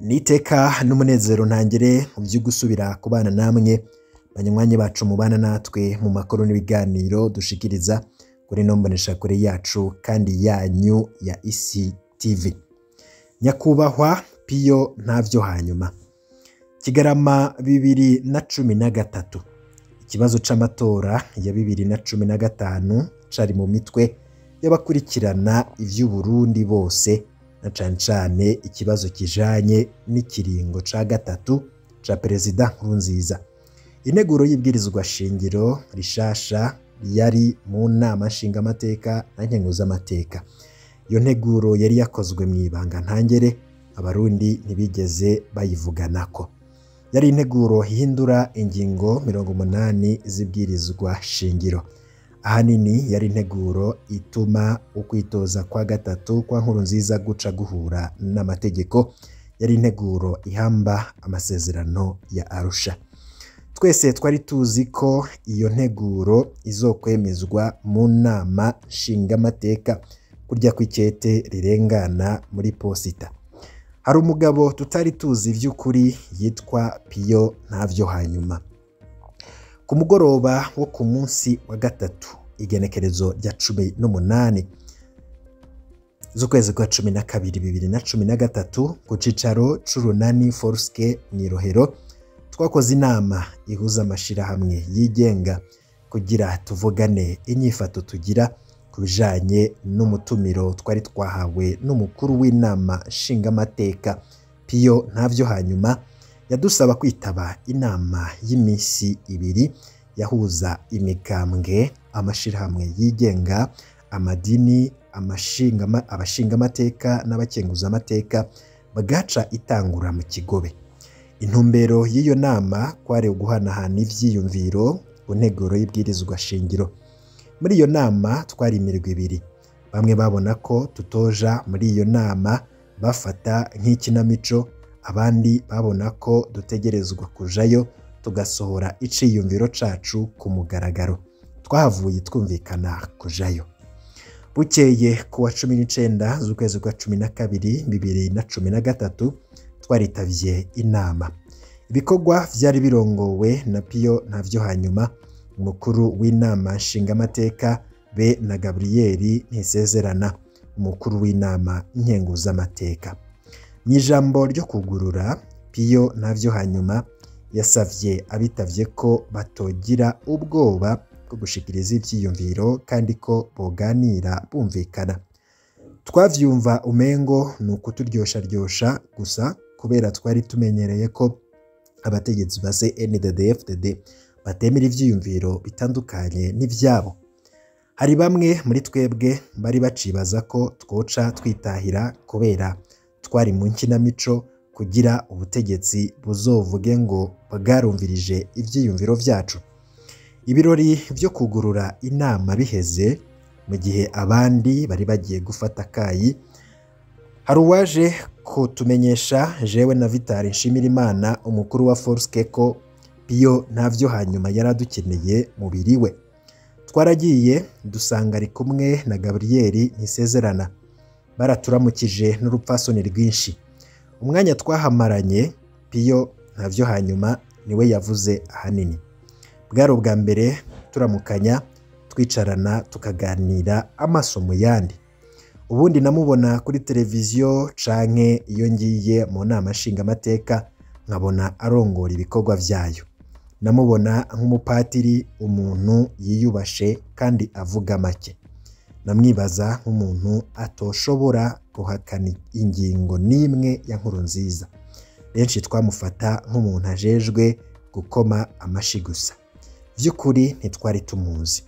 niteka n'umunezero ntangere mu byo gusubira kubana namwe banywanyi bacu mubana natwe mu makuru n'ibiganiro dushikiriza kuri ino mboneshakure yacu kandi yanyu ya isi tv nyakubahwa piyo ntavyo hanyuma kigarama bibiri na cumi na gatatu ikibazo c'amatora ya bibiri na cumi na gatanu cari mu mitwe y'abakurikirana ivy'uburundi bose na cane cane ikibazo kijanye n'ikiringo ca gatatu ca perezida nkurunziza integuro y'ibwirizwa shingiro rishasha yari mu nama nshingamateka na nkenguzamateka iyo nteguro yari yakozwe mu ibanga ntangere abarundi ntibigeze bayivuganako yari integuro ihindura ingingo mirongo umunani z'ibwirizwa shingiro ahanini yari integuro ituma ukwitoza kwa gatatu kwa nkuru nziza guca guhura n'amategeko yari integuro ihamba amasezerano ya arusha twese twari tuzi ko iyo nteguro izokwemezwa mu nama nshingamateka kurya kw'ikete rirengana muri posita hari umugabo tutari tuzi vy'ukuri yitwa piyo ntavyo hanyuma ku mugoroba wo ku munsi wa gatatu igenekerezo rya cumi n'umunani z'ukwezi kwa cumi na kabiri bibiri na cumi na gatatu ku cicaro c'urunani foruske mw'irohero twakoze inama ihuza amashirahamwe yigenga kugira tuvugane inyifato tugira ku bijanye n'umutumiro twari twahawe n'umukuru w'inama nshingamateka piyo ntavyo hanyuma yadusaba kwitaba inama y'imisi ibiri yahuza imigambwe amashirahamwe yigenga amadini amashingama- abashingamateka n'abakenguzamateka bagaca itangura mu kigobe intumbero y'iyo nama kwari uguhanahana ivyiyumviro ku nteguro y'ibwirizwa shingiro muri iyo nama twari imirwi ibiri bamwe babona ko tutoja muri iyo nama bafata nk'ikinamico abandi babona ko dutegerezwa kujayo tugasohora iciyumviro cacu ku mugaragaro twahavuye twumvikana kujayo bukeye ku wa cumi n'icenda z'ukwezi kwa cumi na kabiri bibiri na cumi na gatatu twaritavye inama ibikorwa vyari birongowe na piyo ntavyo hanyuma umukuru w'inama nshingamateka be na gaburiyeri ntisezerana umukuru w'inama nkenguzamateka mu ijambo ryo kugurura piyo ntavyo hanyuma yasavye abitavye ko batogira ubwoba bwo gushikiriza ivyiyumviro kandi ko boganira bumvikana twavyumva umengo ni ukuturyosharyosha gusa kubera twari tumenyereye ko abategetsi ba CNDD-FDD batemera ivyiyumviro bitandukanye n'ivyabo hari bamwe muri twebwe bari bacibaza ko twoca twitahira kubera twari mu nkinamico kugira ubutegetsi buzovuge ngo bwarumvirije ivyiyumviro vyacu ibirori vyo kugurura inama biheze mu gihe abandi bari bagiye gufata akayi hari uwaje kutumenyesha jewe na Vitali Nshimirimana umukuru wa Forske ko Piyo ntavyo hanyuma yari adukeneye mubiri we twaragiye dusanga ari kumwe na Gabriel Ntisezerana baraturamukije n'urupfasoni rwinshi umwanya twahamaranye Piyo ntavyo hanyuma niwe yavuze ahanini bwari ubwa mbere turamukanya twicarana tukaganira amaso mu yandi ubundi namubona kuri televiziyo canke iyo ngiye mu nama nshingamateka nkabona arongora ibikorwa vyayo namubona nk'umupatiri umuntu yiyubashe kandi avuga make namwibaza nk'umuntu atoshobora guhakana ingingo n'imwe ya nkuru nziza benshi twamufata nk'umuntu ajejwe gukoma amashi gusa vy'ukuri ntitwari tumuzi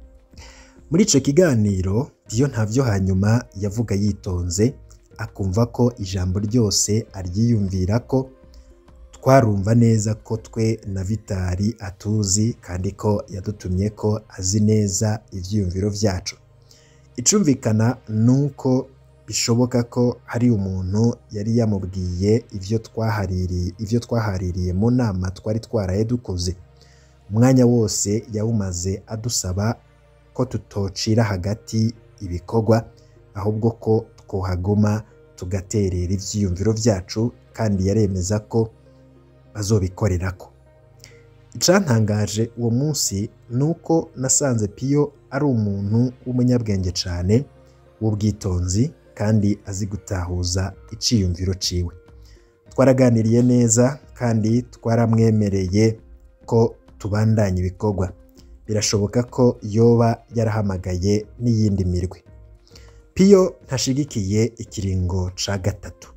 muri ico kiganiro Piyo ntavyo hanyuma yavuga yitonze akumva ko ijambo ryose aryiyumvira ko twarumva neza ko twe na Vitali atuzi kandi ko yadutumye ko azi neza ivyiyumviro vyacu icumvikana nuko bishoboka ko hari umuntu yari yamubwiye ivyo twahaririye ivyo twahaririye mu nama twari twaraye dukoze umwanya wose yawumaze adusaba ko tutocira hagati ibikorwa ahubwo ko twohaguma tugaterera ivyiyumviro vyacu kandi yaremeza ko bazobikorerako icantangaje uwo munsi ni uko nasanze piyo ari umuntu w'umunyabwenge cyane w'ubwitonzi kandi azi gutahuza iciyumviro ciwe twaraganiriye neza kandi twaramwemereye ko tubandanya ibikorwa birashoboka ko yoba yarahamagaye n'iyindi mirwi piyo ntashigikiye ikiringo ca gatatu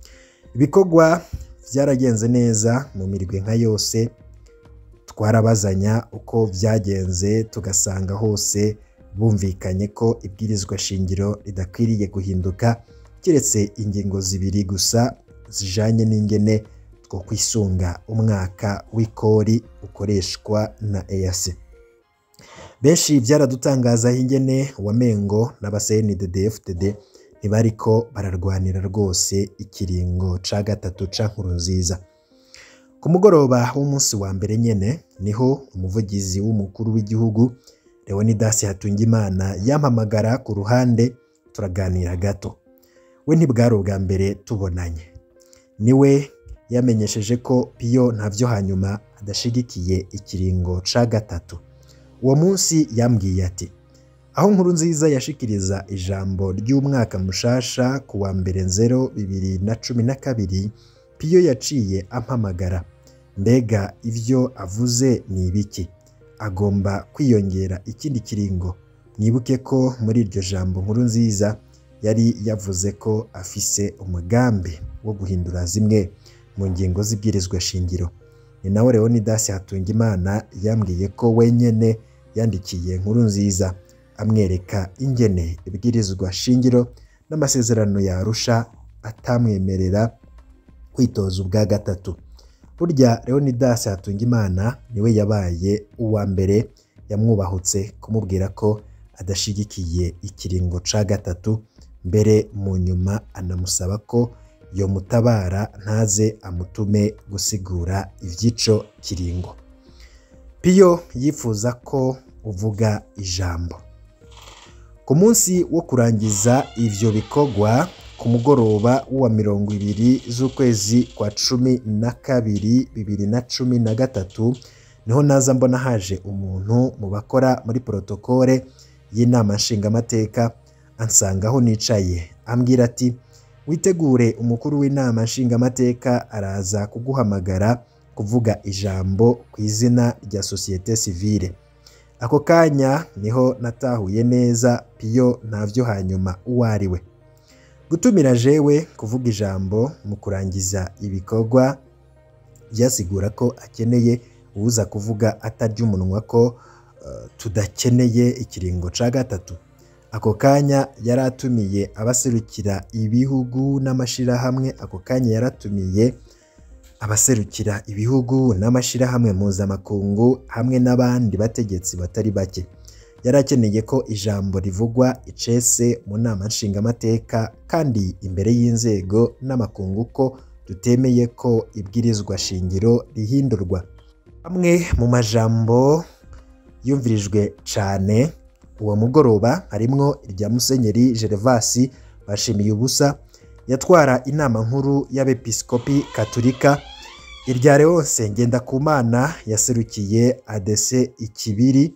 ibikorwa byaragenze neza mu mirwi nka yose twarabazanya uko byagenze tugasanga hose bumvikanye ko ibwirizwa shingiro ridakwiriye guhinduka keretse ingingo zibiri gusa zijanye n'ingene two kwisunga umwaka w'ikori ukoreshwa na EAC benshi byaradutangaza ingene wamengo n'abasenidedfdd ntibariko bararwanira rwose ikiringo ca gatatu ca nkuru nziza ku mugoroba w'umunsi wa mbere nyene niho umuvugizi w'umukuru w'igihugu leonidas hatungimana yampamagara ku ruhande turaganira gato we ntibwari ubwa mbere tubonanye niwe yamenyesheje ko piyo ntavyo hanyuma adashigikiye ikiringo ca gatatu uwo munsi yambwiye ati aho nkuru nziza yashikiriza ijambo ry'umwaka mushasha ku wa mbere nzero bibiri na cumi na kabiri piyo yaciye ampamagara mbega ivyo avuze ni ibiki agomba kwiyongera ikindi kiringo mwibuke ko muri iryo jambo nkuru nziza yari yavuze ko afise umugambi wo guhindura zimwe mu ngingo z'ibwirizwa shingiro ni nawe leonidas hatungimana yambwiye ko wenyene yandikiye nkuru nziza amwereka ingene ibwirizwa shingiro n'amasezerano yarusha atamwemerera kwitoza ubwa gatatu burya leonidas hatungimana niwe yabaye uwa mbere yamwubahutse kumubwira ko adashigikiye ikiringo ca gatatu mbere mu nyuma anamusaba ko yomutabara ntaze amutume gusigura ivy'ico kiringo piyo yifuza ko uvuga ijambo ku munsi wo kurangiza ivyo bikorwa ku mugoroba w'uwa mirongo ibiri z'ukwezi kwa cumi na kabiri bibiri na cumi na gatatu niho naza mbona haje umuntu mu bakora muri protokole y'inama nshingamateka ansanga aho nicaye ambwira ati witegure umukuru w'inama nshingamateka araza kuguhamagara kuvuga ijambo ku izina rya sosiyete sivile ako kanya niho natahuye neza piyo ntavyo hanyuma uwo ari we gutumira jewe kuvuga ijambo mu kurangiza ibikorwa byasigura ko akeneye uza kuvuga atarya umunwa ko uh, tudakeneye ikiringo ca gatatu ako kanya yari atumiye abaserukira ibihugu n'amashirahamwe ako kanya yaratumiye abaserukira ibihugu n'amashirahamwe mpuzamakungu hamwe n'abandi bategetsi batari bake yari akeneye ko ijambo rivugwa icese mu nama nshingamateka kandi imbere y'inzego n'amakungu ko tutemeye ko ibwirizwa shingiro rihindurwa amwe mu majambo yumvirijwe cane uwo mugoroba harimwo irya musenyeri gervasi bashimiye ubusa yatwara inama nkuru y'abepiskopi katolika irya leonse ngendakumana yaserukiye adese ikibiri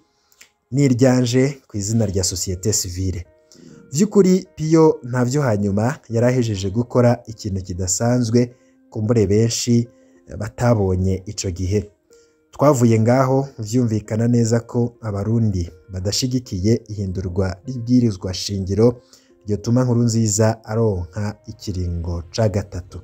n'iryanje ku izina rya sosiyete sivile by'ukuri piyo ntavyo hanyuma yari ahejeje gukora ikintu kidasanzwe kumbure benshi batabonye ico gihe twavuye ngaho vyumvikana neza ko abarundi badashigikiye ihindurwa ry'ibwirizwa shingiro ryotuma nkuru nziza aronka ikiringo ca gatatu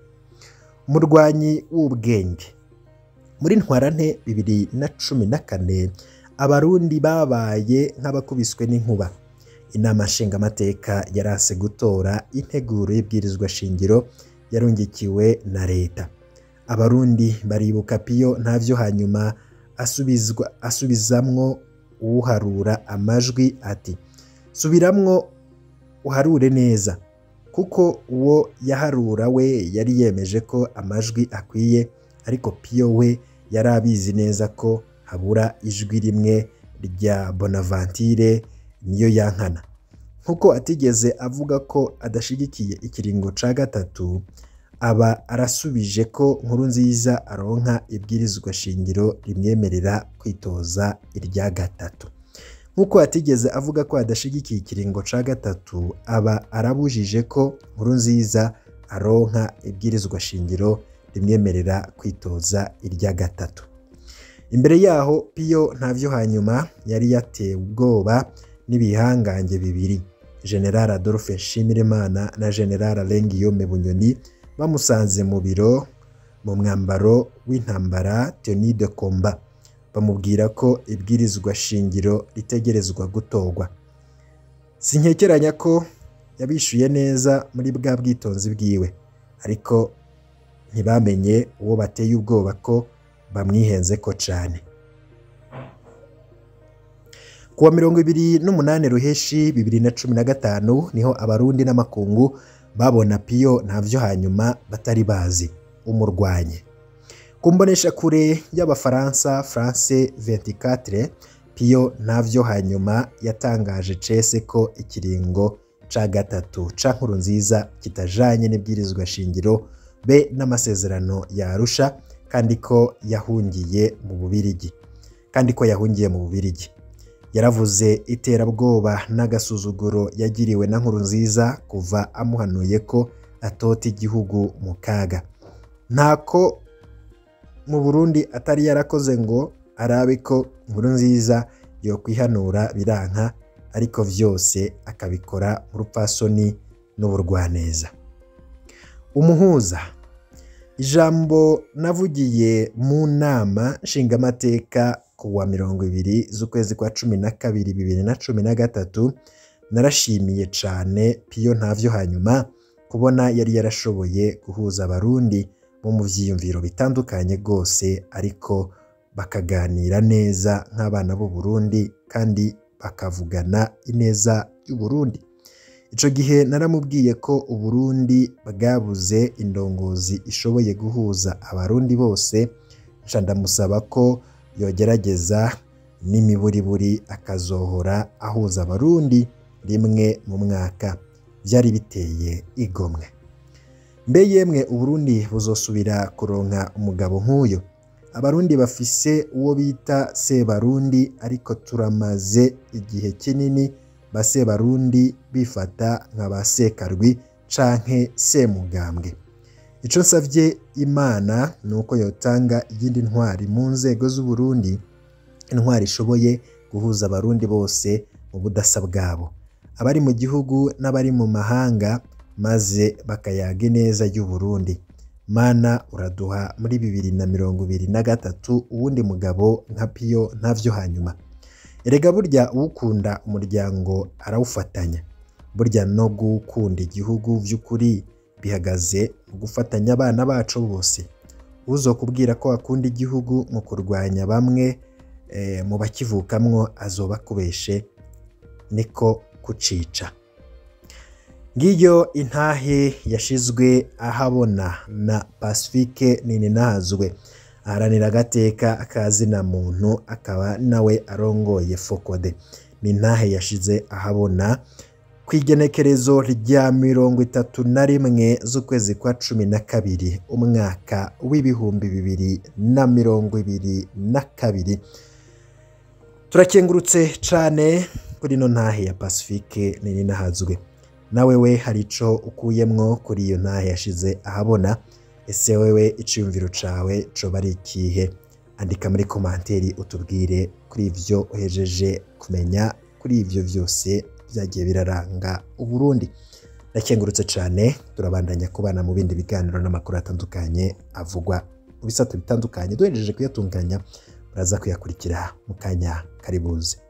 umurwanyi w'ubwenge muri ntwarante bibiri na cumi na kane abarundi babaye nk'abakubiswe n'inkuba inama nshingamateka yarase gutora integuro y'ibwirizwa shingiro yarungikiwe na leta abarundi baribuka piyo ntavyo hanyuma asubizwa asubizamwo uharura amajwi ati subiramwo uharure neza kuko uwo yaharura we yari yemeje ko amajwi akwiye ariko piyo we yari abizi neza ko habura ijwi rimwe rya bonavantire niyo yankana nkuko atigeze avuga ko adashigikiye ikiringo ca gatatu aba arasubije ko nkuru nziza aronka ibwirizwa shingiro rimwemerera kwitoza irya gatatu nk'uko atigeze avuga ko adashigikiye ikiringo ca gatatu aba arabujije ko nkuru nziza aronka ibwirizwa shingiro rimwemerera kwitoza irya gatatu imbere yaho piyo ntavyo hanyuma yari yatewe ubwoba n'ibihangange bibiri general adolphe nshimirimana na general alengiyome bunyoni bamusanze mu biro mu mwambaro w'intambara tenue de combat bamubwira ko ibwirizwa shingiro ritegerezwa gutorwa sinkekeranya ko yabishuye neza muri bwa bwitonzi bwiwe ariko ntibamenye uwo bateye ubwoba ko bamwihenze ko cane kuwa mirongo ibiri n'umunani ruheshi bibiri na cumi na gatanu niho abarundi n'amakungu babona piyo ntavyo hanyuma batari bazi umurwanye ku mbonesha kure y'abafaransa france 24 piyo ntavyo hanyuma yatangaje cese ko ikiringo ca gatatu ca nkuru nziza kitajanye n'ibwirizwa shingiro be n'amasezerano ya Arusha kandi ko yahungiye mu Bubirigi kandi ko yahungiye mu Bubirigi yaravuze iterabwoba n'agasuzuguro yagiriwe na nkuru nziza kuva amuhanuye ko atota igihugu mu kaga ntako mu Burundi atari yarakoze ngo arabe ko nkuru nziza yokwihanura biranka ariko vyose akabikora mu rupfasoni n'uburwaneza umuhuza ijambo navugiye mu nama nshingamateka ku wa mirongo ibiri z'ukwezi kwa cumi na kabiri bibiri na cumi na gatatu narashimiye cane piyo ntavyo hanyuma kubona yari yarashoboye guhuza abarundi bo mu vyiyumviro bitandukanye rwose ariko bakaganira neza nk'abana b'u Burundi kandi bakavugana ineza y'u Burundi ico gihe naramubwiye ko Uburundi bwabuze indongozi ishoboye guhuza abarundi bose nca ndamusaba ko yogerageza n'imiburiburi akazohora ahuza abarundi rimwe mu mwaka vyari biteye igomwe mbe yemwe Uburundi buzosubira kuronka umugabo nk'uyo abarundi bafise uwo bita sebarundi ariko turamaze igihe kinini ba sebarundi bifata nka ba sekarwi canke semugambwe ico nsavye imana ni uko yotanga iyindi ntwari mu nzego z'uburundi intwari ishoboye guhuza abarundi bose mu budasa bwabo abari mu gihugu n'abari mu mahanga maze bakayaga neza y'uburundi mana uraduha muri bibiri na mirongo ibiri na gatatu uwundi mugabo nka piyo ntavyo hanyuma erega burya uwukunda umuryango arawufatanya burya no gukunda igihugu vy'ukuri bihagaze mu gufatanya abana bacu bose uzokubwira ko akunda igihugu mu kurwanya bamwe e, mu bakivukamwo azoba akubeshe niko kucica ngiyo intahe yashizwe ahabona na Pacifique Nininahazwe aharanira agateka akazina muntu akaba nawe arongoye Fokode ni intahe yashize ahabona ku igenekerezo rya mirongo itatu na rimwe z'ukwezi kwa cumi na kabiri umwaka w'ibihumbi bibiri na mirongo ibiri na kabiri turakengurutse cane kuri ino ntahe ya Pacifique Nininahazwe nawe we hari ico ukuyemwo kuri iyo ntahe yashize ahabona ese wewe iciyumviro cawe coba ari ikihe andika muri komanteri utubwire kuri ivyo uhejeje kumenya kuri ivyo vyose vyagiye biraranga uburundi ndakengurutse cane turabandanya kubana mu bindi biganiro n'amakuru atandukanye avugwa mu bisata bitandukanye duhejeje kuyatunganya muraza kuyakurikira mu kanya karibuze